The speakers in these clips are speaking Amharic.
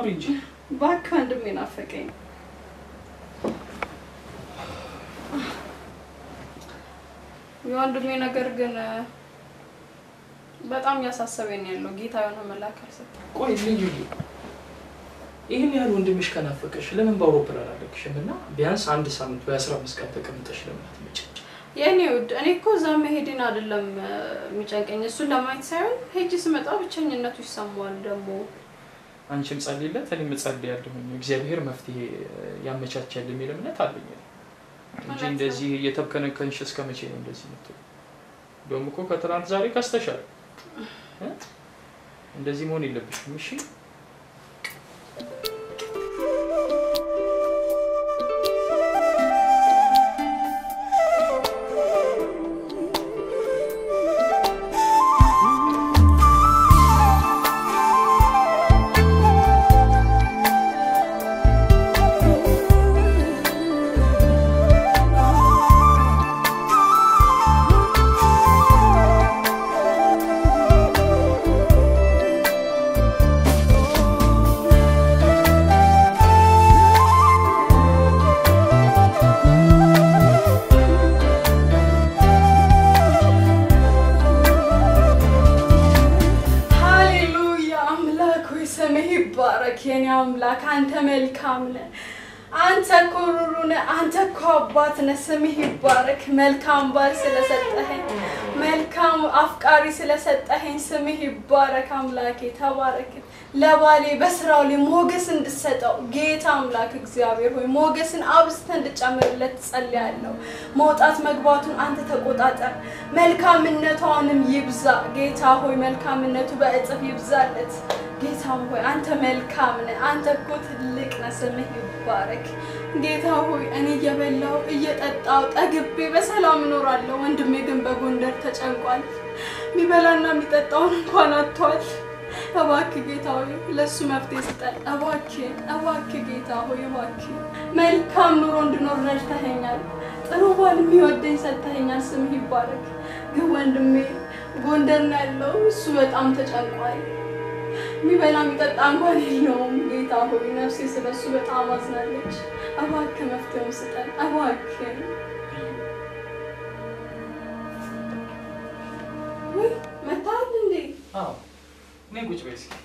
አውሪ እንጂ እባክህ ወንድሜ ናፈቀኝ። የወንድሜ ነገር ግን በጣም እያሳሰበኝ ነው ያለው። ጌታ የሆነ መልአክ አልሰጠም። ቆይ ልዩ ይህን ያህል ወንድምሽ ከናፈቀሽ ለምን በአውሮፕላን አለቅሽም እና ቢያንስ አንድ ሳምንት ወይ አስራ አምስት ቀን ተቀምጠሽ ለምን አትመጭም? የእኔ ውድ እኔ እኮ እዛ መሄድን አይደለም እ፣ የሚጨንቀኝ እሱን ለማየት ሳይሆን ሄጅ ስመጣ ብቸኝነቱ ይሰማዋል ደግሞ አንቺም ጸልይለት እኔም እጸልያለሁኝ እግዚአብሔር መፍትሄ ያመቻቻል የሚል እምነት አለኝ እኔ። እንጂ እውነት ነው። እንደዚህ እየተብከነከንሽ እስከ መቼ ነው እንደዚህ የምትለው? እንደውም እኮ ከትናንት ዛሬ ከስተሻል። እ? እንደዚህ መሆን የለብሽም እሺ። ሃሌሉያ አምላክ ሆይ ስምህ ይባረክ። የኔ አምላክ አንተ መልካም ነህ። አንተ እኮ ሩሩ ነህ። አንተ እኮ አባት ነህ። ስምህ ይባረክ። መልካም ባል ስለሰጠኸኝ፣ መልካም አፍቃሪ ስለሰጠኸኝ ስምህ ይባረክ። አምላኬ ተባረክ። ለባሌ በስራው ላይ ሞገስ እንድሰጠው ጌታ አምላክ እግዚአብሔር ሆይ ሞገስን አብዝተ እንድጨምርለት ጸልያለሁ። መውጣት መግባቱን አንተ ተቆጣጠር። መልካምነቷንም ይብዛ ጌታ ሆይ መልካምነቱ በእጥፍ ይብዛለት። ጌታም ሆይ አንተ መልካም ነህ። አንተ እኮ ትልቅ ነህ። ስምህ ይባረክ። ጌታ ሆይ እኔ እየበላው እየጠጣው ጠግቤ በሰላም እኖራለሁ። ወንድሜ ግን በጎንደር ተጨንቋል። የሚበላና የሚጠጣውን እንኳን አጥቷል። እባክህ ጌታ ሆይ ለእሱ መፍትሄ ስጠን። እባክህ እባክህ ጌታ ሆይ እባክህ መልካም ኑሮ እንድኖር ረድተኸኛል። ጥሩ ባል የሚወደኝ ሰጥተኸኛል። ስምህ ይባረክ። ግን ወንድሜ ጎንደር ነው ያለው። እሱ በጣም ተጨንቋል። የሚበላ የሚጠጣ እንኳን የለውም። ጌታ ሆይ ነፍሴ ስለ እሱ በጣም አዝናለች። እባክህ መፍትሄውን ስጠን እባክህ። ወይ መታል እንዴ? አዎ እኔ ቁጭ በይ እስኪ።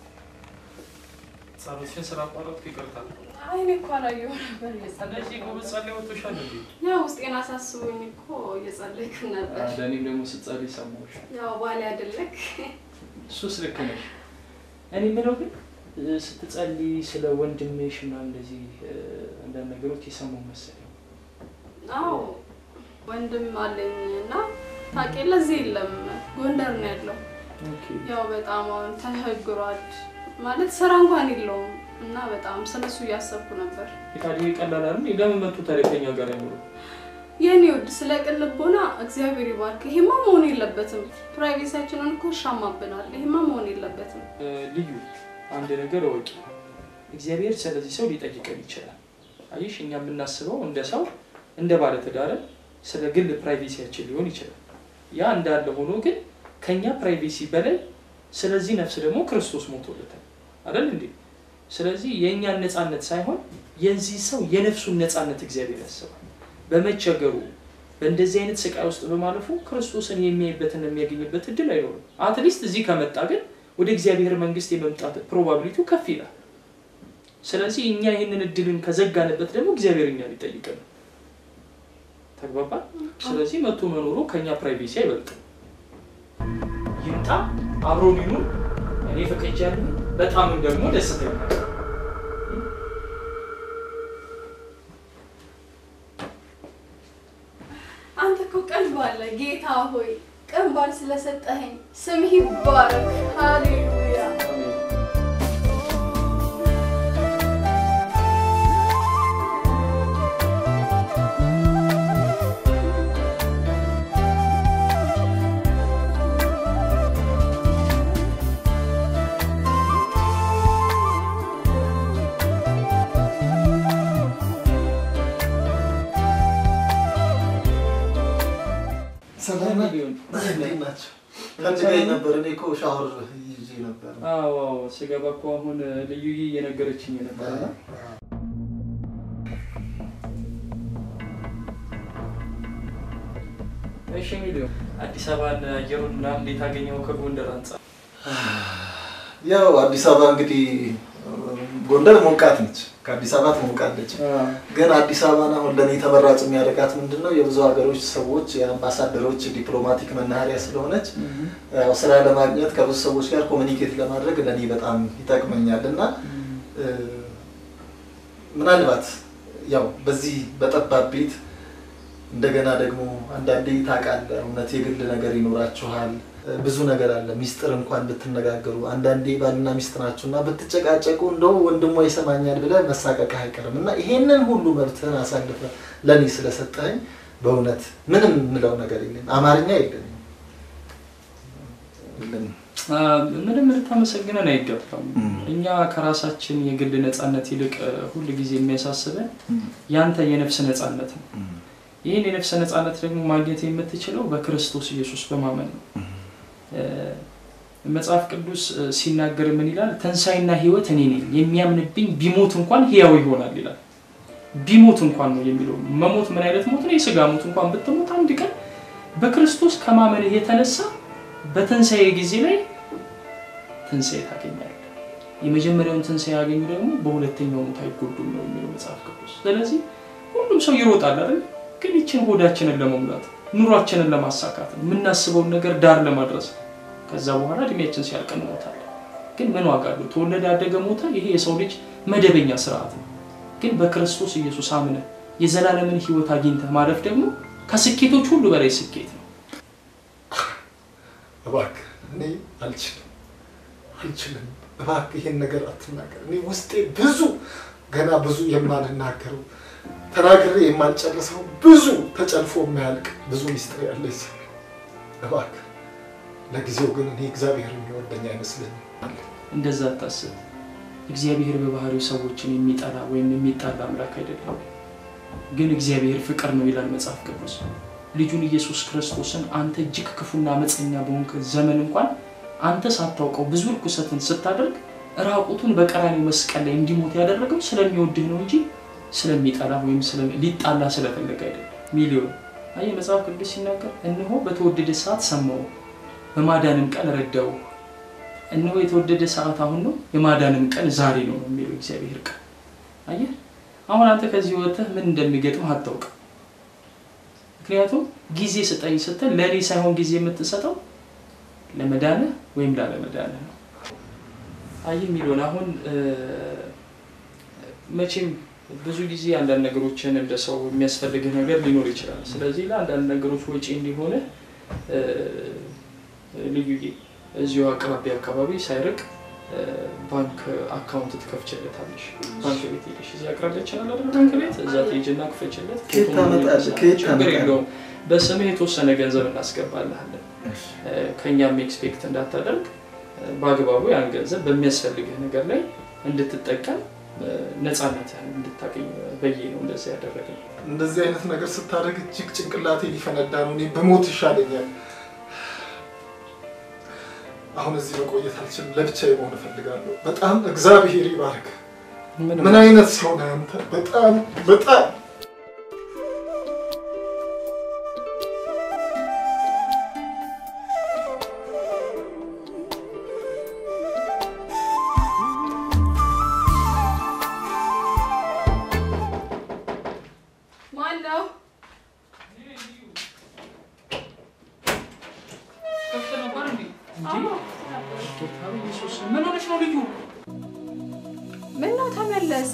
ጸሎትሽን ስላቋረጥኩ ይቅርታ። አይኔ እኮ አላየሁ ነበር እንደዚህ እየጸለይኩ ጎበዝ ጸላይ ወጥቶሻል እንዴ? ያው ውስጤን አሳስቦኝ እኮ እየጸለይኩ ነበር። ለእኔም ደግሞ ስትጸልይ ሰማሁሽ። ያው ባሌ አይደለክ እሱስ ልክ ነሽ። እኔ የምለው ግን እ፣ ስትጸልይ ስለ ወንድምሽ ምናምን እንደዚህ እ፣ አንዳንድ ነገሮች የሰማሁ መሰለኝ። አዎ ወንድም አለኝ እና ታውቂያለህ፣ እዚህ የለም ጎንደር ነው ያለው። ያው በጣም አሁን ተቸግሯል ማለት ስራ እንኳን የለውም እና በጣም ስለሱ እያሰብኩ ነበር። ታዲያ ቀላል አይደል? ለምን መጡ ታዲያ ከኛ ጋር አይኖሩ? የኔ ውድ ስለ ቅን ልቦና እግዚአብሔር ይባርክ። ይሄማ መሆን የለበትም። ፕራይቬሲያችንን እኮ ይሻማብናል። ይሄማ መሆን የለበትም። እ፣ ልዩ አንድ ነገር እወቂ፣ እግዚአብሔር ስለዚህ ሰው ሊጠይቀን ይችላል። አየሽ፣ እኛ የምናስበው እንደ ሰው እንደ ባለትዳር ስለ ግል ፕራይቬሲያችን ሊሆን ይችላል። ያ እንዳለ ሆኖ ግን ከኛ ፕራይቬሲ በላይ ስለዚህ ነፍስ ደግሞ ክርስቶስ ሞቶለታል አይደል እንዴ? ስለዚህ የእኛን ነፃነት ሳይሆን የዚህ ሰው የነፍሱን ነፃነት እግዚአብሔር ያስባል። በመቸገሩ በእንደዚህ አይነት ስቃይ ውስጥ በማለፉ ክርስቶስን የሚያይበትን የሚያገኝበት እድል አይኖርም። አትሊስት እዚህ ከመጣ ግን ወደ እግዚአብሔር መንግስት የመምጣት ፕሮባቢሊቲው ከፍ ይላል። ስለዚህ እኛ ይህንን እድልን ከዘጋንበት ደግሞ እግዚአብሔር እኛን ይጠይቀን። ተግባባ? ስለዚህ መቶ መኖሩ ከኛ ፕራይቬሲ አይበልጥም። ይምጣ፣ አብሮን ይኑር። እኔ ፈቅጃለሁ። በጣምም ደግሞ ደስተኛ ነኝ። አንተ እኮ ቀልብ አለ ጌታ ሆይ፣ ቀን ባል ስለሰጠኸኝ ስምህ ይባረክ። ሃሌሉያ ሰላም ሊሆን እንዴት ናቸው? ፈልገኝ ነበር። እኔ እኮ ሻወር ይዤ ነበር። አዎ አዎ፣ ስገባ እኮ አሁን ልዩዬ እየነገረችኝ ነበርና እሺ ሚሊዮን አዲስ አበባን አየሩን ምናምን እንዴት አገኘው ከጎንደር አንጻር? ያው አዲስ አበባ እንግዲህ ጎንደር ሞቃት ነች፣ ከአዲስ አበባ ትሞቃለች። ግን አዲስ አበባን አሁን ለእኔ ተመራጭ የሚያደርጋት ምንድን ነው? የብዙ ሀገሮች ሰዎች የአምባሳደሮች ዲፕሎማቲክ መናኸሪያ ስለሆነች ያው ስራ ለማግኘት ከብዙ ሰዎች ጋር ኮሚኒኬት ለማድረግ ለእኔ በጣም ይጠቅመኛል እና ምናልባት ያው በዚህ በጠባብ ቤት እንደገና ደግሞ አንዳንዴ ታውቃለህ፣ እውነት የግል ነገር ይኖራችኋል። ብዙ ነገር አለ። ሚስጥር እንኳን ብትነጋገሩ አንዳንዴ ባልና ሚስት ናችሁ እና ብትጨቃጨቁ እንደው ወንድሟ ይሰማኛል ብለህ መሳቀቅህ አይቀርም እና ይሄንን ሁሉ መብትህን አሳልፈህ ለእኔ ስለሰጠኸኝ በእውነት ምንም የምለው ነገር የለም። አማርኛ የለኝም የለኝም። ምንም ልታመሰግነን አይገባም። እኛ ከራሳችን የግል ነፃነት ይልቅ ሁል ጊዜ የሚያሳስበን ያንተ የነፍስ ነፃነት ነው። ይህን የነፍስ ነፃነት ደግሞ ማግኘት የምትችለው በክርስቶስ ኢየሱስ በማመን ነው። መጽሐፍ ቅዱስ ሲናገር ምን ይላል? ትንሣኤና ሕይወት እኔ ነኝ፣ የሚያምንብኝ ቢሞት እንኳን ሕያው ይሆናል ይላል። ቢሞት እንኳን ነው የሚለው። መሞት ምን አይነት ሞት ነው? የስጋ ሞት እንኳን ብትሞት አንድ ቀን በክርስቶስ ከማመንህ የተነሳ በትንሣኤ ጊዜ ላይ ትንሣኤ ታገኛለህ። የመጀመሪያውን ትንሣኤ ያገኙ ደግሞ በሁለተኛው ሞት አይጎዱም ነው የሚለው መጽሐፍ ቅዱስ። ስለዚህ ሁሉም ሰው ይሮጣል አይደል? ግን ይችን ሆዳችንን ለመሙላት ኑሯችንን ለማሳካት ነው የምናስበውን ነገር ዳር ለማድረስ ነው። ከዛ በኋላ እድሜያችን ሲያልቅ እንሞታለን። ግን ምን ዋጋ አለው? ተወለደ፣ ያደገ፣ ሞተ። ይሄ የሰው ልጅ መደበኛ ስርዓት ነው። ግን በክርስቶስ ኢየሱስ አምነህ የዘላለምን ሕይወት አግኝተህ ማለፍ ደግሞ ከስኬቶች ሁሉ በላይ ስኬት ነው። እባክህ እኔ አልችልም አልችልም። እባክህ ይሄን ነገር አትናገር። እኔ ውስጤ ብዙ ገና ብዙ የማልናገረው ተናግሬ የማልጨርሰው ብዙ ተጨልፎ የማያልቅ ብዙ ሚስጥር ያለኝ ሰው እባክህ። ለጊዜው ግን እኔ እግዚአብሔር የሚወደኝ አይመስለኝም። እንደዛ አታስብ። እግዚአብሔር በባህሪው ሰዎችን የሚጠላ ወይም የሚጣላ አምላክ አይደለም። ግን እግዚአብሔር ፍቅር ነው ይላል መጽሐፍ ቅዱስ። ልጁን ኢየሱስ ክርስቶስን አንተ እጅግ ክፉና አመፀኛ በሆንክ ዘመን እንኳን አንተ ሳታውቀው ብዙ ርኩሰትን ስታደርግ ራቁቱን በቀራኒው መስቀል ላይ እንዲሞት ያደረገው ስለሚወድህ ነው እንጂ ስለሚጠላ ወይም ሊጣላ ስለፈለገ አይደለም። ሚሊዮን አየህ፣ መጽሐፍ ቅዱስ ሲናገር እነሆ በተወደደ ሰዓት ሰማው፣ በማዳንም ቀን ረዳው። እነሆ የተወደደ ሰዓት አሁን ነው፣ የማዳንም ቀን ዛሬ ነው የሚለው እግዚአብሔር ቃል። አየህ፣ አሁን አንተ ከዚህ ወጥተህ ምን እንደሚገጥምህ አታውቅም። ምክንያቱም ጊዜ ስጠኝ ስትል ለእኔ ሳይሆን ጊዜ የምትሰጠው ለመዳንህ ወይም ላለመዳንህ ነው። አየህ ሚሊዮን አሁን መቼም ብዙ ጊዜ አንዳንድ ነገሮችን እንደ ሰው የሚያስፈልግህ ነገር ሊኖር ይችላል። ስለዚህ ለአንዳንድ ነገሮች ወጪ እንዲሆነ ልዩዬ እዚሁ አቅራቢያ አካባቢ ሳይርቅ ባንክ አካውንት ትከፍችለታለሽ። ባንክ ቤት ሄደሽ እዚህ አቅራቢያ ይችላል አይደል? ባንክ ቤት እዛ ትሄጂና ክፈችለት። ከየት ታመጣለህ? ከየት ችግር ታመጣለህ? የለውም። በስምህ የተወሰነ ገንዘብ እናስገባልሃለን። ከእኛም ኤክስፔክት እንዳታደርግ በአግባቡ ያን ገንዘብ በሚያስፈልግህ ነገር ላይ እንድትጠቀም ነፃነትህን እንድታገኝ በዬ ነው እንደዚህ ያደረግነው። እንደዚህ አይነት ነገር ስታደርግ እጅግ ጭንቅላቴ ሊፈነዳ ነው። እኔ በሞት ይሻለኛል። አሁን እዚህ መቆየት አልችልም። ለብቻዬ መሆን እፈልጋለሁ። በጣም እግዚአብሔር ይባርክ። ምንም ምን አይነት ሰው ነህ አንተ? በጣም በጣም ማን ነው? ከፍት ነበር እንዴ? እንጂ ጌታ ኢየሱስ ምን ሆነሽ ነው ልዩ? ምን ነው ተመለስ።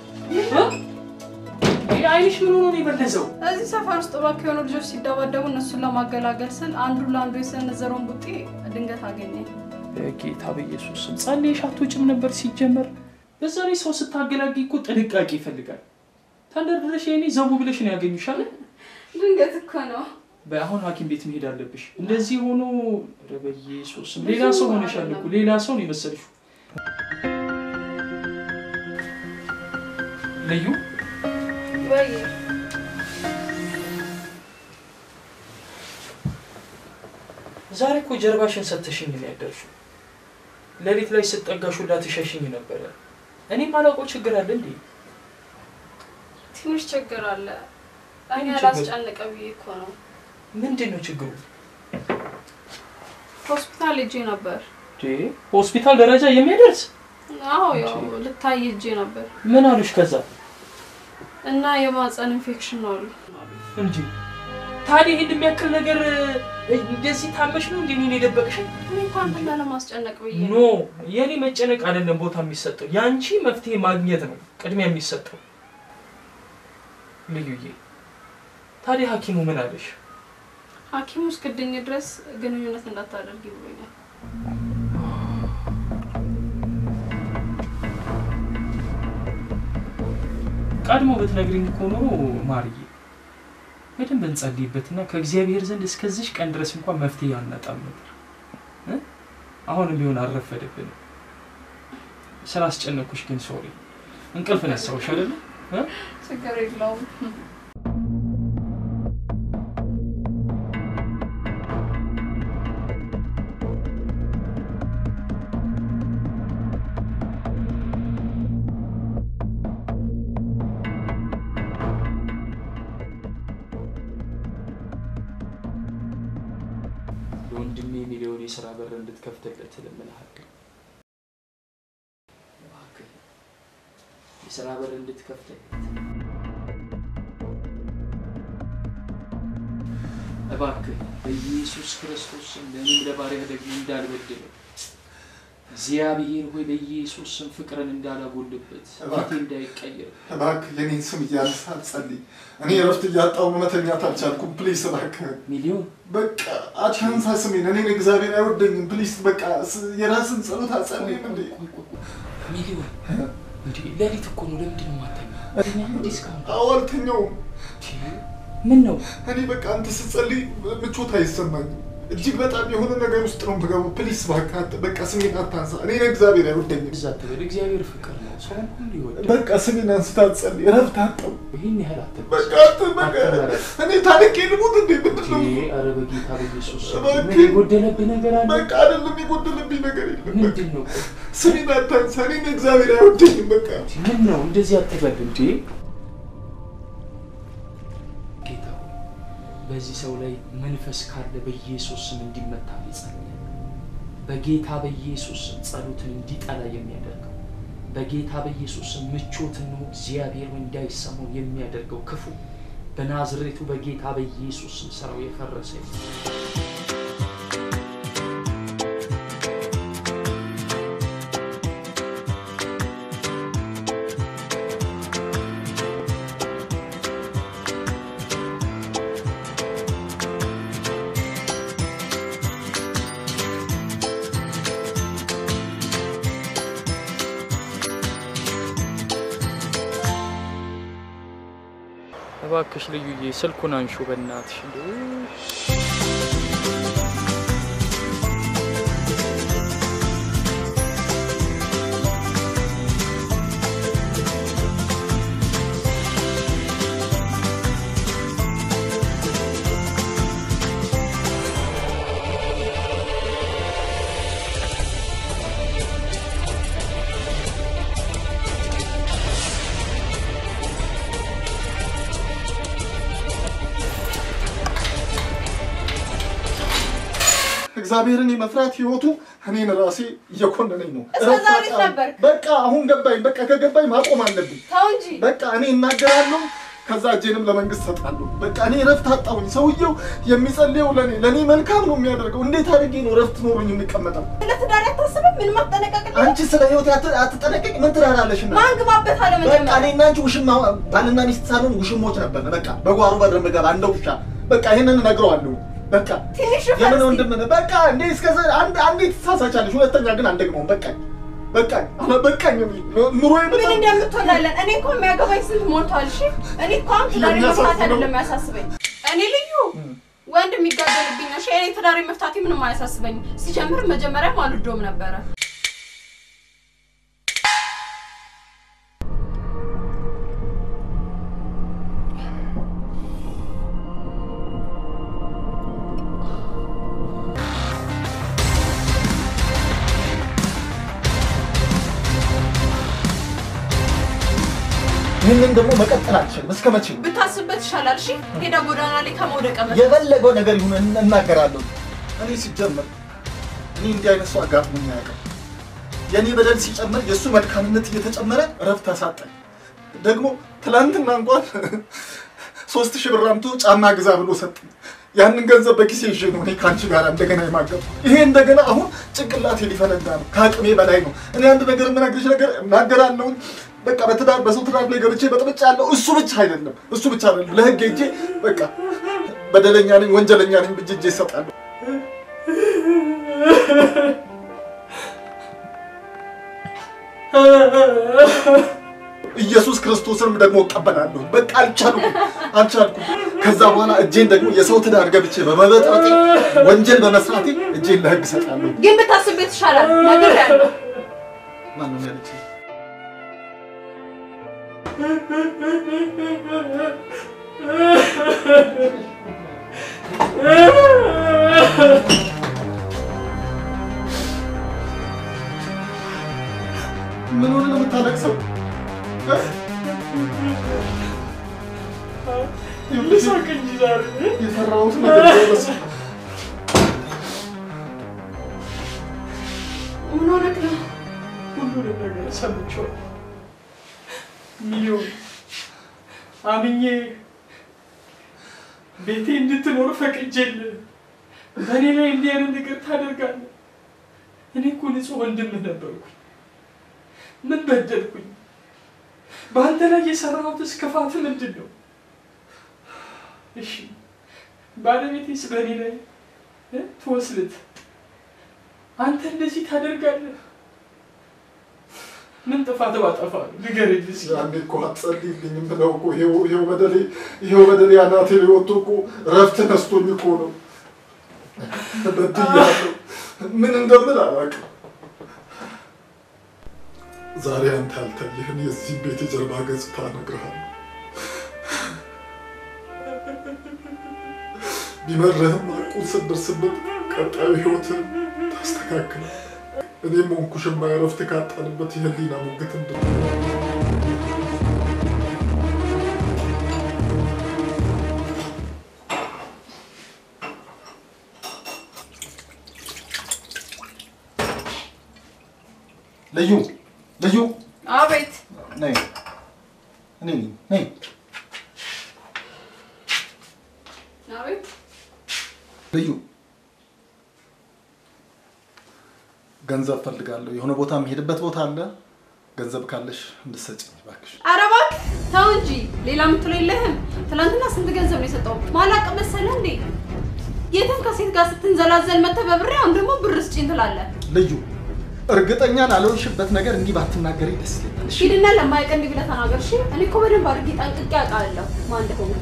ይሄ አይንሽ ምን ሆኖ ነው የበለዘው? እዚህ ሰፈር ውስጥ እባክህ የሆኑ ልጆች ሲደባደቡ እነሱን ለማገላገል ስል አንዱ ለአንዱ የሰነዘረውን ቡጤ ድንገት አገኘኝ። ጌታ በኢየሱስ ስም ጸልየሽ አትወጭም ነበር ሲጀመር። በዛ ላይ ሰው ስታገላጊ እኮ ጥንቃቄ ይፈልጋል። ተንደርድረሽ የኔ ዘቡ ብለሽ ነው ያገኙሻል። ድንገት እኮ ነው። በአሁን ሐኪም ቤት መሄድ አለብሽ። እንደዚህ ሆኖ ኧረ በኢየሱስ ስም ሌላ ሰው ሆነሻል እኮ ሌላ ሰው ነው የመሰልሽው። ልዩ ወይ እዛ ዛሬ እኮ ጀርባሽን ሰተሽኝ ነው ያደርሽው። ሌሊት ላይ ስጠጋሹላ ትሸሽኝ ነበረ። እኔ ማላውቀው ችግር አለ እንዴ? ትንሽ ችግር አለ። እኔ ምን ችግር? አላስጨንቀ ብዬ እኮ ነው። ምንድን ነው ችግሩ? ሆስፒታል ሄጄ ነበር። እንዴ ሆስፒታል ደረጃ የሚያደርስ አዎ ያው ልታይ ሄጄ ነበር ምን አሉሽ? ከዛ እና የማፀን ኢንፌክሽን ነው አሉ። እንጂ ታዲያ ይህን የሚያክል ነገር እንደዚህ ታመሽ ነው እንዴ እኔን የደበቅሽኝ? እኔ እንኳን ብላ ለማስጨነቅ ብዬ ኖ ነው። የኔ መጨነቅ አይደለም ቦታ የሚሰጠው የአንቺ መፍትሄ ማግኘት ነው ቅድሚያ የሚሰጠው። ልዩዬ ታዲያ ሐኪሙ ምን አለሽ? ሐኪሙ እስክድኝ ድረስ ግንኙነት እንዳታደርጊ ብሎኛል። ቀድሞ ብትነግሪኝ እኮ ኖሮ ማርዬ በደንብ እንጸልይበትና ከእግዚአብሔር ዘንድ እስከዚች ቀን ድረስ እንኳን መፍትሄ አናጣም ነበር እ? አሁንም ቢሆን አልረፈደብንም። ስላስጨነኩሽ ግን ሶሪ። እንቅልፍ ነሳውሽ አይደለ? እ? ችግር የለውም። ለወንድሜ ሚሊዮን የስራ በር እንድትከፍትለት እለምንሃለሁ። እባክህ የስራ በር እንድትከፍትለት እባክህ በኢየሱስ ክርስቶስ ስም ለእኔም ለባሪያህ ደግሞ እንዳልበድለው እግዚአብሔር ሆይ በኢየሱስ ስም ፍቅርን እንዳላጎልበት ፊቴ እባክህ። እንዳይቀየር እባክህ የኔን ስም እያነሳ አትጸልይ። እኔ እረፍት እያጣሁ መተኛት አልቻልኩም። ፕሊስ እባክህ ሚሊዮን በቃ አታንሳ ስሜን። እኔን እግዚአብሔር አይወደኝም። ፕሊስ በቃ ስ- የራስን ጸሎት አትጸልይም እንዴ? ቆይ፣ ቆይ፣ ቆይ። ሚሊዮን እንዴ ሌሊት እኮ ነው ለምንድን ነው የማተኛው? ተኛ እንዴ እስካሁን አዎ አልተኛውም። ምን ነው እኔ በቃ አንተ ስትጸልይ ምቾት አይሰማኝም። እጅግ በጣም የሆነ ነገር ውስጥ ነው የምገባው። ፕሊስ እባክህ አት- በቃ ስሜን አታንሳ። እኔን እግዚአብሔር አይወደኝም። እዛ ትበል። እግዚአብሔር ፍቅር ነው፣ ሰውን ሁሉ ይወዳል። በቃ ስሜን አንስታ አትጸልይ። እረፍት አጣሁ። ይህን ያህል አትበል። በቃ አት- በቃ እኔ ታንቄ ልሙት እንዴ? ምንድን ነው? ኧረ በጌታ በኢየሱስ ስም እባክህ። ምን የጎደለብህ ነገር አለ? በቃ አይደለም የጎደለብኝ ነገር የለም። በቃ ምንድን ነው? ቆይ፣ ስሜን አታንሳ። እኔን እግዚአብሔር አይወደኝም። በቃ ምን ነው እንደዚህ አትበል እንዴ? ጌታ ሆይ በዚህ ሰው ላይ መንፈስ ካለ በኢየሱስ ስም እንዲመታ ይጸልያል። በጌታ በኢየሱስ ስም ጸሎትን እንዲጠላ የሚያደርገው በጌታ በኢየሱስ ስም ምቾትን ነው እግዚአብሔር ሆይ እንዳይሰማው የሚያደርገው ክፉ በናዝሬቱ በጌታ በኢየሱስ ስም ስራው የፈረሰ ይሁን። እባክሽ ልዩዬ ስልኩን አንሹ በእናትሽ እንደው እግዚአብሔርን የመፍራት ህይወቱ እኔን ራሴ እየኮነነኝ ነው። እስከ ዛሬ ነበርክ? በቃ አሁን ገባኝ። በቃ ከገባኝ ማቆም አለብኝ። ተው እንጂ በቃ እኔ እናገራለሁ፣ ከዛ እጄንም ለመንግስት ሰጣለሁ። በቃ እኔ እረፍት አጣሁኝ። ሰውየው የሚጸልየው ለእኔ ለእኔ መልካም ነው የሚያደርገው። እንዴት አድርጌ ነው እረፍት ኖሮኝ የሚቀመጠው? ለትዳር አታስብም? ምን ማጠነቀቅ አንቺ ስለ ህይወት አትጠነቀቅ። ምን ትራራለሽ? እና ማን ግባበት አለ በቃ መጀመሪያ እኔና አንቺ ውሽማ ባልና ሚስት ሳልሆን ውሽሞች ነበር። በቃ በጓሮ በር ምገባ እንደ ውሻ። በቃ ይሄንን እነግረዋለሁ። በቃ ትንሽ የምን ፈርስ ወንድም ነህ? በቃ እንዴ እስከዛ አንድ አንዴ ትሳሳቻለሽ፣ ሁለተኛ ግን አንደግመውም። በቃኝ በቃኝ አለ በቃኝ። ኑሮዬ ምን በጣም እንደምትሆናለን እኔ እኮ የሚያገባኝ ስንት ሞልቷል። እሺ እኔ እኮ አሁን ትዳሬ የሚያሳዝነው- መፍታት አይደለም የሚያሳስበኝ። እኔ ልዩ ወንድ የሚጋደልብኝ ነው። እሺ እኔ ትዳሬ መፍታቴ ምንም አያሳስበኝም። ሲጀምር መጀመሪያም አልወደውም ነበረ። ይህንን ደግሞ መቀጠል አልችልም። እስከ መቼ? ብታስብበት ይሻላል። እሺ ሄዳ ጎዳና ላይ ከመውደቀ በፊት የፈለገው ነገር ይሁን እን- እናገራለሁ። እኔ ሲጀመር እኔ እንዲህ አይነት ሰው አጋጥሞኝ አያውቅም። የእኔ በደል ሲጨመር የእሱ መልካምነት እየተጨመረ እረፍት አሳጣኝ። ደግሞ ትላንትና እንኳን ሶስት ሺህ ብር አምጥቶ ጫማ ግዛ ብሎ ሰጠኝ። ያንን ገንዘብ በኪሴ ይዤ ነው እኔ ከአንቺ ጋር እንደገና የማገባ። ይሄ እንደገና አሁን ጭንቅላቴ ሊፈነዳ ነው፣ ከአቅሜ በላይ ነው። እኔ አንድ ነገር የምነግርሽ ነገር እናገራለሁ። በቃ በትዳር በሰው ትዳር ላይ ገብቼ በጥብጭ ያለው እሱ ብቻ አይደለም እሱ ብቻ አይደለም። ለህግ ሄጄ በቃ በደለኛ ነኝ ወንጀለኛ ነኝ ብዬ እጄ እሰጣለሁ። ኢየሱስ ክርስቶስንም ደግሞ እቀበላለሁ። በቃ አልቻልኩም አልቻልኩም። ከዛ በኋላ እጄን ደግሞ የሰው ትዳር ገብቼ በመበጥበጤ ወንጀል በመስራቴ እጄን ለህግ እሰጣለሁ። ግን ብታስብበት ይሻላል። ነገር ያለው ማነው ያለች? ምን ሆነ ነው የምታለቅሰው? ልሳቅ እንጂ ዛሬ የፈራሁት ነገር ደረሰ። ምን ሆነክ ነው? ሁሉንም ነገር ሰምቼዋለሁ። ሚሊዮን አምኜ ቤቴ እንድትኖር ፈቅጄልህ በእኔ ላይ እንዲህ አይነት ነገር ታደርጋለህ? እኔ እኮ ንጹሕ ወንድምህ ነበርኩኝ። ምን በደልኩኝ? በአንተ ላይ የሰራሁትስ ክፋት ምንድን ነው? እሺ ባለቤቴስ በእኔ ላይ እ ትወስልት አንተ እንደዚህ ታደርጋለህ? ምን ጥፋት ባጠፋ ነው? ንገረኝ እስኪ። ያኔ እኮ አትጸልይልኝም ብለው እኮ ይኸው ይኸው በደሌ ይኸው በደሌ አናቴ ላይ ወጥቶ እኮ እረፍት ነስቶኝ እኮ ነው። በድያለሁ። ምን እንደምል አላውቅም። ዛሬ አንተ ያልታየህን የዚህ ቤት የጀርባ ገጽታ እነግርሃለሁ። ቢመርህም አቁን ስትደርስበት ቀጣዩ ህይወትን ታስተካክላል። እኔም ሆንኩሽማ እረፍት ካጣንበት የህሊና ሙግት እንድ ልዩ ልዩ አቤት ነይ እኔ ነኝ ነይ አቤት ልዩ ገንዘብ ፈልጋለሁ። የሆነ ቦታ የምሄድበት ቦታ አለ። ገንዘብ ካለሽ እንድትሰጭኝ እባክሽ። ኧረ እባክህ ተው እንጂ ሌላ የምትለው የለህም። ትናንትና ስንት ገንዘብ ነው የሰጠው? ማላቅ መሰለህ እንዴ? የትም ከሴት ጋር ስትንዘላዘል መተህ በብሬ አሁን ደግሞ ብር ስጪኝ ትላለህ። ልዩ እርግጠኛ ላልሆንሽበት ነገር እንዲህ ባትናገሪ ደስ ይለኛል። እሺ? ሂድና ለማያውቅ እንዲህ ብለህ ተናገር። እሺ እኔ እኮ በደንብ አድርጌ ጠንቅቄ አውቃለሁ ማን እንደሆነ።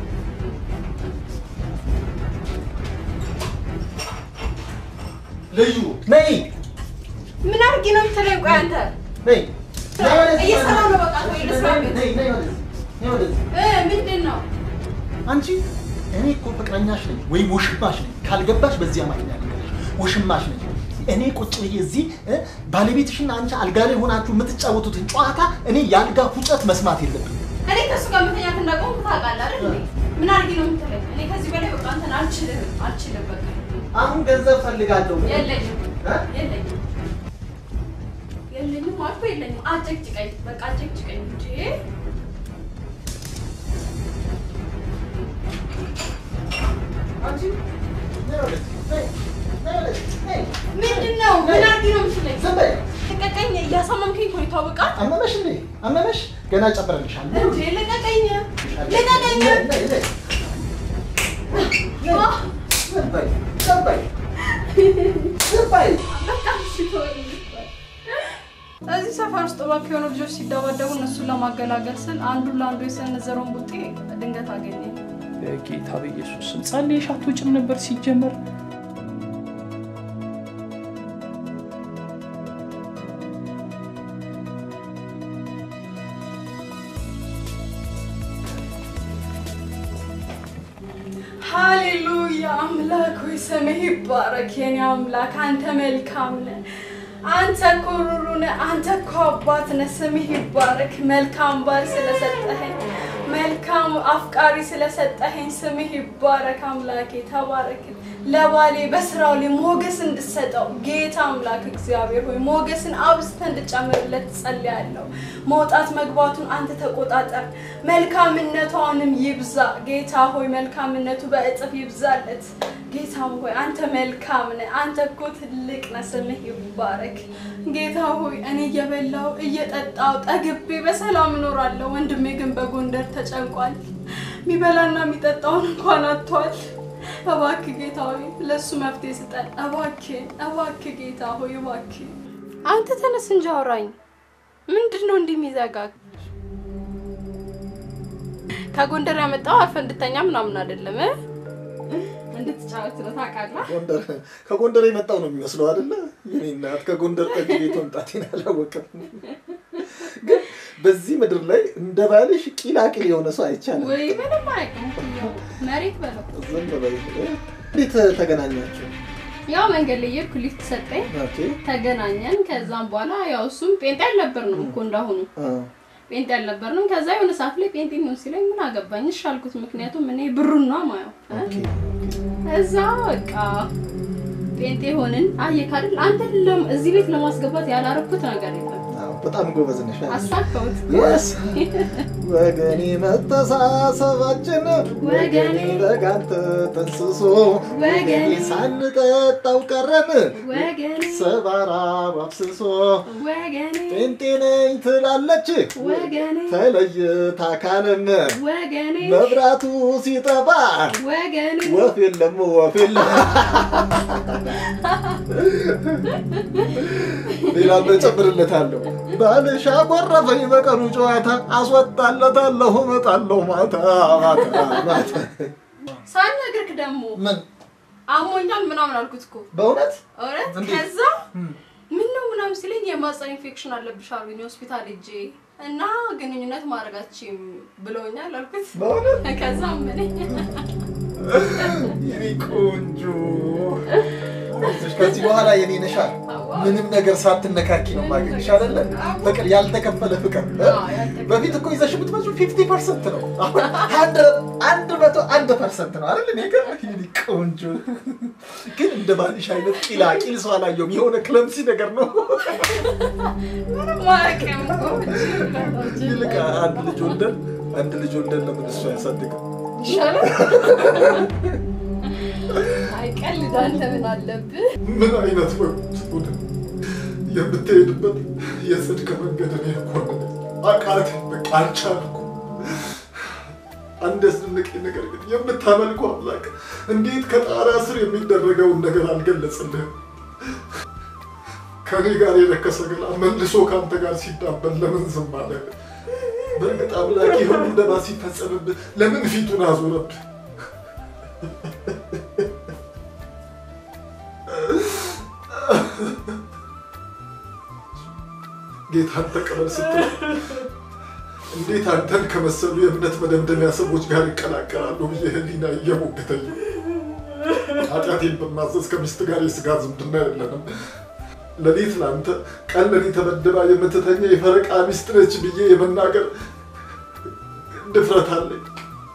ልዩ ነይ ምን አድርጌ ነው የምትለኝ? ቆይ አንተ ነይ ነይ ወደዚህ። እየሰራሁ ነው። በቃ ተው፣ ልስራ ቤት ነይ ነይ ወደዚህ ነይ ወደዚህ። እ ምንድን ነው አንቺ እኔ እኮ ፍቅረኛሽ ነኝ ወይም ውሽማሽ ነኝ። ካልገባሽ በዚህ አማርኛ ልንገርሽ፣ ውሽማሽ ነኝ። እኔ ቁጭ ብዬ እዚህ እ ባለቤትሽና አንቺ አልጋ ላይ ሆናችሁ የምትጫወቱትን ጨዋታ እኔ የአልጋ ፉጨት መስማት የለብኝ። እኔ ከእሱ ጋር መተኛት እንዳቆምኩ ታውቃለህ አይደል እንዴ? ምን አድርጌ ነው የምትለኝ? እኔ ከዚህ በላይ በቃ አንተን አልችልም፣ አልችልም። በቃ አሁን ገንዘብ ፈልጋለሁ። የለኝም፣ እ? የለኝም፣ የለኝም አልኩ የለኝም። አጨቅጭቀኝ፣ በቃ አጨቅጭቀኝ እንጂ አንቺ ነይ ወደዚህ፣ ነይ፣ ነይ ወደዚህ፣ ነይ። ምንድን ነው? ምን አድርጌ ነው የምትለኝ? ዝም በይ። ልቀቀኝ፣ እያሳመምከኝ እኮ ነው ይታወቃል። አመመሽ እንዴ? አመመሽ? ገና ጨምረልሻለሁ። እንዴ ልቀቀኝ፣ ልቀቀኝ። ነይ፣ ነይ፣ ነይ። አህ፣ ዝም በይ፣ ዝም በይ፣ ዝም በይ። በቃ እሺ ተወኝ። እዚህ ሰፈር ውስጥ እባክህ የሆኑ ልጆች ሲደባደቡ እነሱን ለማገላገል ስል አንዱን ለአንዱ የሰነዘረውን ቡጤ ድንገት አገኘ። በጌታ በኢየሱስ ስም ጸልየሽ አትወጭም ነበር ሲጀመር? ሃሌሉያ! አምላክ ሆይ ስምህ ይባረክ። የኔ አምላክ አንተ መልካም ነህ። አንተ እኮ ሩሩ ነህ። አንተ እኮ አባት ነህ። ስምህ ይባረክ። መልካም ባል ስለሰጠኸኝ፣ መልካም አፍቃሪ ስለሰጠኸኝ ስምህ ይባረክ። አምላኬ ተባረክ። ለባሌ በስራው ላይ ሞገስ እንድሰጠው ጌታ አምላክ እግዚአብሔር ሆይ ሞገስን አብዝተህ እንድጨምርለት ጸልያለሁ። መውጣት መግባቱን አንተ ተቆጣጠር። መልካምነቷንም ይብዛ ጌታ ሆይ መልካምነቱ በእጥፍ ይብዛለት። ጌታ ሆይ አንተ መልካም ነህ። አንተ እኮ ትልቅ ነህ። ስምህ ይባረክ። ጌታ ሆይ እኔ እየበላው እየጠጣው ጠግቤ በሰላም እኖራለሁ። ወንድሜ ግን በጎንደር ተጨንቋል። የሚበላና የሚጠጣውን እንኳን አጥቷል። እባክህ ጌታ ሆይ ለእሱ መፍትሄ ስጠን። እባክህ እባክህ ጌታ ሆይ እባክህ አንተ ተነስ እንጂ አውራኝ። ምንድን ነው እንዲህ የሚዘጋግ? ከጎንደር ያመጣው አርፈ እንድተኛ ምናምን አይደለም እ? እንድትጫወት ነው ታውቃለህ። ጎንደር ከጎንደር የመጣው ነው የሚመስለው አይደለ? የኔ እናት ከጎንደር ጠጅ ቤት መምጣቴን አላወቅም። ግን በዚህ ምድር ላይ እንደ ባልሽ ቂላቂል የሆነ ሰው አይቻልም። ወይ ምንም አያውቅም እኮ መሬት በለው። ዝም በይ። እንዴት ተገናኛችሁ? ያው መንገድ ላይ እየሄድኩ ሊፍት ሰጠኝ፣ ኦኬ ተገናኘን። ከዛም በኋላ ያው እሱም ጴንጤ አልነበርንም እኮ እንዳሁኑ አ፣ ጴንጤ አልነበርንም። ከዛ የሆነ ሰዓት ላይ ጴንጤ ነው ሲለኝ ምን አገባኝ እሺ አልኩት። ምክንያቱም እኔ ብሩን ነው ማየው እ? ኦኬ እዛ በቃ ጴንጤ ሆንን። አየህ አይደል አንተ ለም- እዚህ ቤት ለማስገባት ያላረኩት ነገር የለም። አዎ፣ በጣም ጎበዝ ነሽ። አሳካሁት። Yes. ወገኔ መተሳሰባችን ወገኔ በጋንተ ተንስሶ ወገኔ ሳንጠጣው ቀረን ወገኔ ሰባራ አብስሶ ወገኔ ጴንጤ ነኝ ትላለች ወገኔ ተለይታ ካለም ወገኔ መብራቱ ሲጠፋ ወገኔ ወፍ የለም ወፍ የለም። ሌላ እጨምርለታለሁ። ባልሽ አኮረፈኝ በቀኑ ጨዋታ አስወጣለታለሁ እመጣለሁ ማታ ማታ ማታ። ሳልነግርህ ደግሞ ምን አሞኛል ምናምን አልኩት እኮ በእውነት እውነት። እንዴት? ከዛ ምን ነው ምናምን ሲለኝ የማህፀን ኢንፌክሽን አለብሽ አሉኝ ሆስፒታል ሄጄ እና ግንኙነት ማድረጋችም ብለውኛል አልኩት። በእውነት ከዛ ምን የኔ ቆንጆ ከዚህ በኋላ የኔ ነሻ ምንም ነገር ሳትነካኪ ነው ማገኝሽ አይደለ? ፍቅር ያልተከፈለ ፍቅር በፊት እኮ ይዘሽ የምትመጪው ፊፍቲ ፐርሰንት ነው። አሁን አንድ- አንድ መቶ አንድ ፐርሰንት ነው አይደል? እኔ ጋር የኔ ቆንጆ ግን እንደ ባልሽ አይነት ቂላቂል ሰው አላየሁም። የሆነ ክለምሲ ነገር ነው። ማረቅም እኮ ይልቅ አንድ ልጅ ወልደን አንድ ልጅ ወልደን ለምን እሱ አያሳድግም? ይሻላል። አይቀልድ አንተ ምን አለብህ? ምን አይነት ወቅት የምትሄድበት የጽድቅ መንገድ እኔ እኮ ነኝ። አቃተኝ፣ በቃ አልቻልኩም። አንድ ያስደነቀኝ ነገር ግን የምታመልከው አምላክ እንዴት ከጣሪያ ስር የሚደረገውን ነገር አልገለጽልህም? ከኔ ጋር የረከሰ ገላ መልሶ ከአንተ ጋር ሲዳበል ለምን ዝም አለ? በእርግጥ አምላክ የሁሉ ደባ ሲፈጸምብህ ለምን ፊቱን አዞረብህ? ጌታን ተቀበል ስትል እንዴት አንተን ከመሰሉ የእምነት መደምደሚያ ሰዎች ጋር ይቀላቀላሉ ብዬ ህሊና እየሞገተኝ ኃጢአቴን በማዘዝ ከሚስት ጋር የስጋ ዝምድና የለንም። ሌሊት ለአንተ ቀን ለኔ ተመድባ የምትተኛ የፈረቃ ሚስት ነች ብዬ የመናገር ድፍረት አለኝ።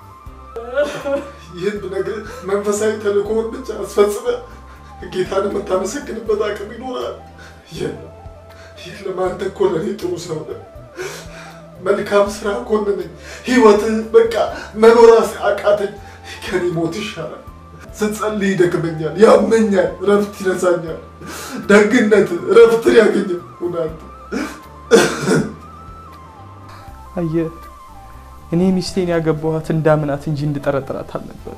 ይህን ብነግርህ መንፈሳዊ ተልእኮውን ብቻ አስፈጽመ ጌታን የምታመሰግንበት አቅም ይኖራል። የለም የለም፣ አንተ እኮ ለእኔ ጥሩ ሰው ነህ። መልካም ስራ ኮንነኝ። ህይወትህ በቃ መኖር አቃተኝ። ከኔ ሞት ይሻላል። ስጸልይ ይደክመኛል፣ ያመኛል፣ ረፍት ይነሳኛል። ደግነት ረፍትን ያገኝ ሁናንተ አየህ እኔ ሚስቴን ያገባኋት እንዳምናት እንጂ እንድጠረጥራት አልነበር።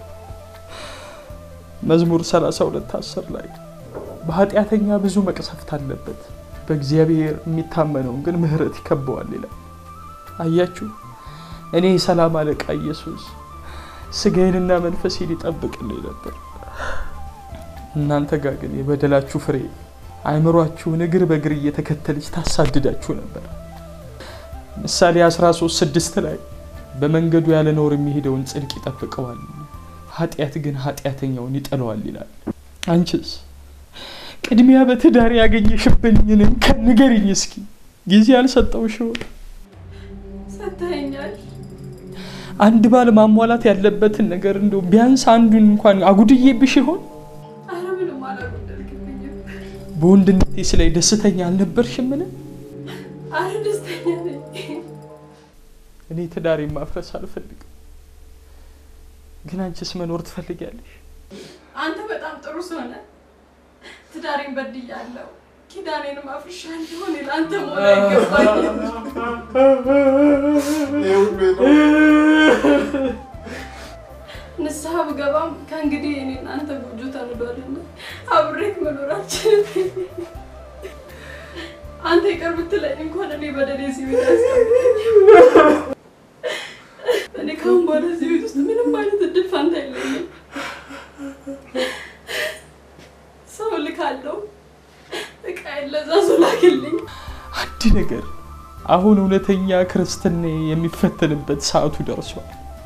መዝሙር 32 10 ላይ በኃጢአተኛ ብዙ መቅሰፍት አለበት፣ በእግዚአብሔር የሚታመነውን ግን ምሕረት ይከበዋል ይላል። አያችሁ እኔ የሰላም አለቃ ኢየሱስ ስጋዬንና መንፈሴን ይጠብቅልኝ ነበር። እናንተ ጋር ግን የበደላችሁ ፍሬ አእምሯችሁን እግር በእግር እየተከተለች ታሳድዳችሁ ነበር። ምሳሌ 13 ስድስት ላይ በመንገዱ ያለ ነውር የሚሄደውን ጽድቅ ይጠብቀዋል፣ ኃጢአት ግን ኃጢአተኛውን ይጠለዋል ይላል። አንቺስ ቅድሚያ በትዳር ያገኘሽብኝን እንከን ንገሪኝ እስኪ። ጊዜ አልሰጠውሽም? ሰጥተኸኛል። አንድ ባል ማሟላት ያለበትን ነገር እንደው ቢያንስ አንዱን እንኳን አጉድዬብሽ ይሆን? አረ ምንም አላጎደልክብኝም። በወንድነቴ ላይ ደስተኛ አልነበርሽምን? አረ ደስተኛ ነኝ። እኔ ትዳሬን ማፍረስ አልፈልግም፣ ግን አንቺስ መኖር ትፈልጊያለሽ? አንተ በጣም ጥሩ ሰው ነህ። ትዳሬን በድያለሁ፣ ኪዳኔንም አፍርሻለሁ። እኔ ለአንተ መሆን አይገባኝም። ይሄ ሁሉ ነው። ንስሐ ብገባም ከእንግዲህ እኔ እናንተ ጎጆ ተንዷልና አብሬክ መኖር አልችልም። አንተ ይቅር ብትለኝ እንኳን እኔ በደሌ እዚህ ቤት አያስቀምጠኝም። እኔ ከአሁን በኋላ እዚህ ቤት ውስጥ ምንም አይነት እድል ፋንታ የለኝም። ሰው ልካለው እቃ ለዛ ሰው ላክልኝ። አንድ ነገር አሁን እውነተኛ ክርስትና የሚፈተንበት ሰዓቱ ደርሷል።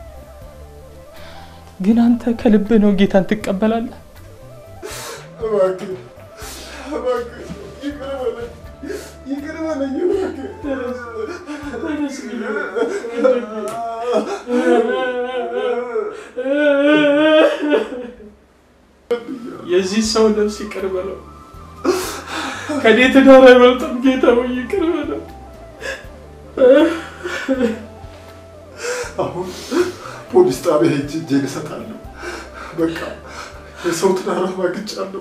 ግን አንተ ከልብ ነው ጌታን ትቀበላለህ? እባክህ እባክህ ይቅር በለኝ ይቅር በለኝ የዚህ ሰው ነፍስ ይቅር በለው። ከኔ ትዳር አይበልጥም። ጌታ ሆይ ይቅር በለው። አሁን ፖሊስ ጣቢያ ሄጄ እጄን እሰጣለሁ። በቃ የሰው ትዳር አማግጫለሁ።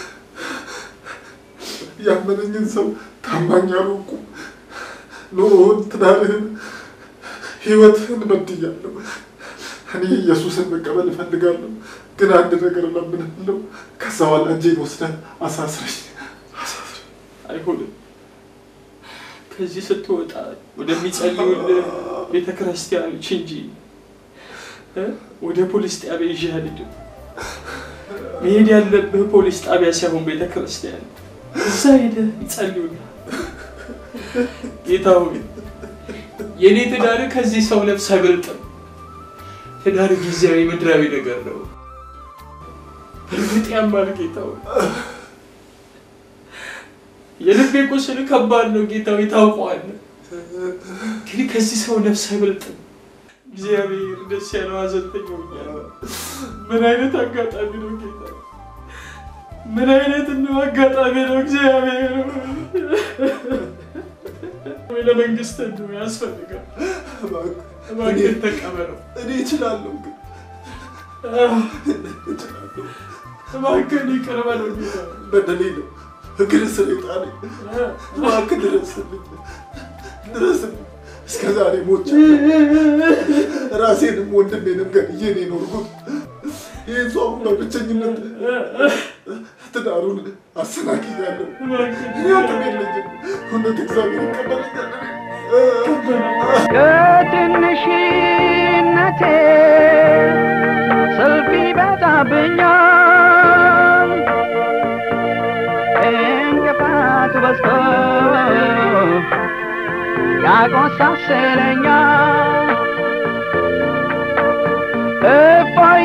ያመነኝን ሰው ታማኝ አልሆንኩም። ኑሮህን፣ ትዳርህን፣ ህይወትህን በድያለሁ። እኔ ኢየሱስን መቀበል እፈልጋለሁ፣ ግን አንድ ነገር እለምንሃለሁ። ከዛ በኋላ እጄን ወስደህ አሳስረኝ አሳስረኝ። አይሆንም። ከዚህ ስትወጣ ወደሚጸልዩልህ ቤተ ክርስቲያኖች እንጂ እ ወደ ፖሊስ ጣቢያ ይዤ አልሄድም። መሄድ ያለብህ ፖሊስ ጣቢያ ሳይሆን ቤተ ክርስቲያን ነው። እዛ ሄደህ ይጸልዩልህ። ጌታ ሆይ የእኔ ትዳር ከዚህ ሰው ነፍስ አይበልጥም። ትዳር ጊዜያዊ ምድራዊ ነገር ነው። እርግጥ ያማል ጌታ ሆይ የልቤ ቁስል ከባድ ነው ጌታ ሆይ ታውቀዋለህ። ግን ከዚህ ሰው ነፍስ አይበልጥም። እግዚአብሔር ደስ ያለው ሐዘንተኛ ሆኛለሁ። ምን አይነት አጋጣሚ ነው ጌታ! ምን አይነት ነው አጋጣሚ ነው እግዚአብሔር! ወይ ለመንግስት ነው ያስፈልጋል። እባክህ እባክህ ተቀበለው። እኔ እችላለሁ፣ ግን አህ፣ እችላለሁ። እባክህ ይቅር በለው ጌታ። በደሌ ነው እግር ስር የጣለኝ። አህ፣ እባክህ ድረስልኝ፣ ድረስልኝ። እስከ ዛሬ ሞቼ ራሴንም ወንድሜንም ገድዬ ነው የኖርኩት። ይህን ሰው አሁን በብቸኝነት ትዳሩን አሰናክያለሁ። እባክህ እኔ አቅም የለኝም። እውነት እግዚአብሔር ይቀበለኛል። ከትንሽነቴ ሰልፍ ይበዛብኛል፣ እንቅፋት በዝቶ ያቆሳስለኛል። እፎይ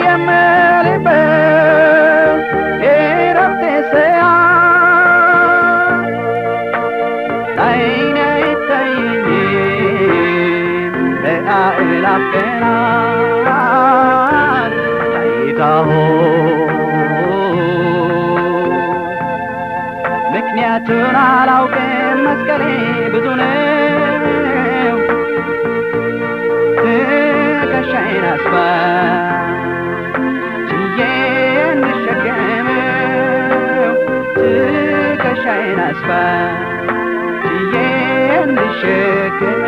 የምልበት የእረፍቴ ሰዓት አይኔ አይታየኝም ለአእላፍ ቀናት ጌታ ሆይ ምክንያቱን አላውቅም መስቀሌ ብዙ ነው ትከሻዬን አስፋ ችዬ እንሸከመው ትከሻዬን አስፋ ችዬ እንሸከመው